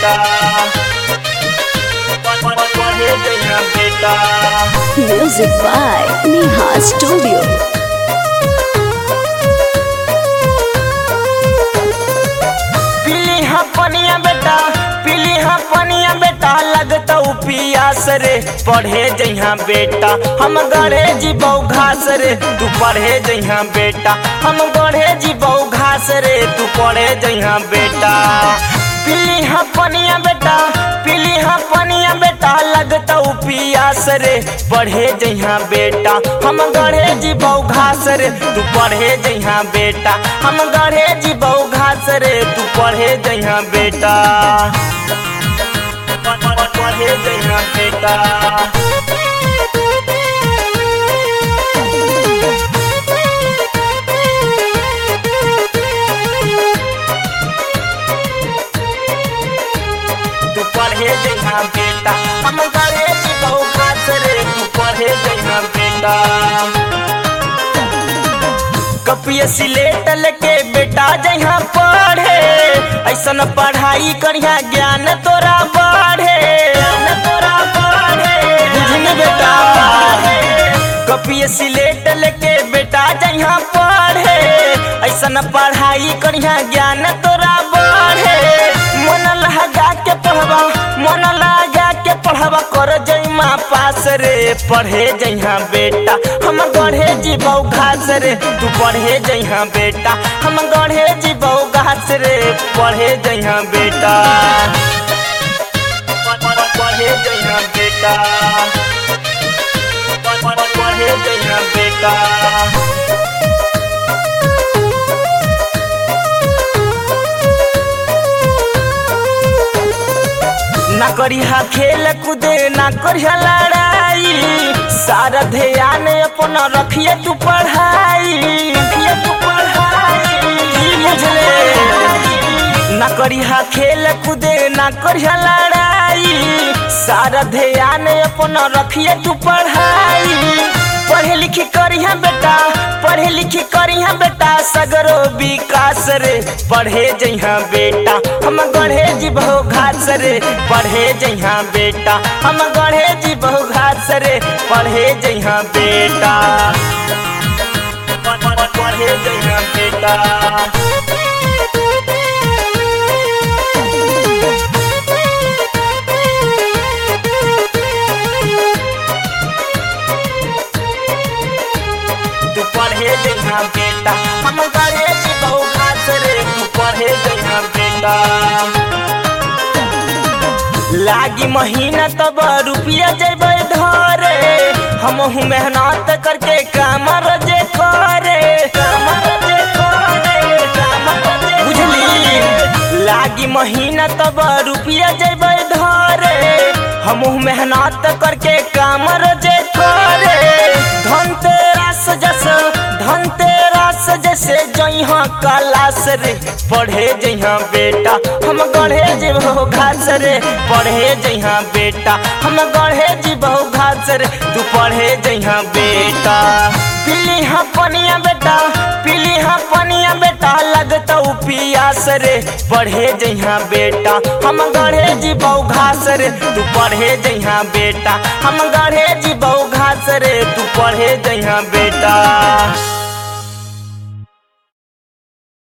बेटा पढ़े जइहा बेटा Music by Neha Studio. पीली हाँ पनिया बेटा पीली हाँ पनिया बेटा लगता पियास रे पढ़े जइहा बेटा हम गढ़े जीबौ घास रे तू पढ़े जइहा बेटा हम गढ़े जीबौ घास रे तू पढ़े जइहा बेटा पीली हाँ पनिया बेटा पीली हाँ पनिया बेटा लगता पियास रे पढ़े जइहा बेटा हम गढ़े जीबौ घास रे तू पढ़े जइहा बेटा हम गढ़े जीबौ घास रे तू पढ़े जइहा बेटा पढ़े जइहा बेटा तू पढ़े जइहा बेटा हम गढ़े जीबौ घास रे तू पढ़े जइहा बेटा कपिया सिलेट लेके बेटा जइहा पढ़े ऐसन पढ़ाई करिया ज्ञान तोरा बढ़े ज्ञान तोरा बढ़े बुझनी बेटा कपिया सिलेट लेके बेटा जइहा पढ़े ऐसन पढ़ाई करिया ज्ञान तोरा बढ़े मन लगा के पढ़बा मन लगा के पढ़बा कर जइमा पास रे पढ़े जइहा बेटा हम गढ़े जीबौ घास रे तू पढ़े जइहा बेटा हम गढ़े जीबौ घास रे पढ़े जइहा बेटा पढ़े जइहा बेटा पढ़े जइहा बेटा ना करिहा खेल कूदे ना करिहा लड़ाई सारा ध्यान अपन रखिए तू पढ़ाई रखिए तू पढ़ाई बुझले ना करिहा खेल कूदे ना करिहा लड़ाई सारा ध्यान अपन रखिए तू पढ़ाई पढ़े लिखी करिहा बेटा पढ़े लिखी करिहा बेटा सगरो विकास रे पढ़े जइहा बेटा हम गढ़े जीबहो घास रे पढ़े जइहा बेटा हम गढ़े जीबहो घास रे पढ़े जइहा बेटा पढ़े जइहा बेटा तू पढ़े जइहा बेटा हम गढ़े जीबौ घास रे तू पढ़े जइहा बेटा लागी महीना तब रुपया जेबै धरे हम मेहनत करके काम रजे करे काम रजे करे काम रजे बुझली लागी महीना तब रुपया जेबै धरे हम मेहनत करके काम रजे करे धनतेरस जस धनतेरस जैसे जइहा क्लास रे पढ़े जइहा बेटा हम गढ़े जेबहो घास रे पढ़े जइहा बेटा हम गढ़े जेबहो घास रे तू पढ़े जइहा बेटा पीली हाँ पनिया बेटा पीली हाँ पनिया बेटा लगता पियास रे पढ़े जइहा बेटा हम गढ़े जीबौ घास रे तू पढ़े जइहा बेटा हम गढ़े जीबौ घास रे तू पढ़े जइहा बेटा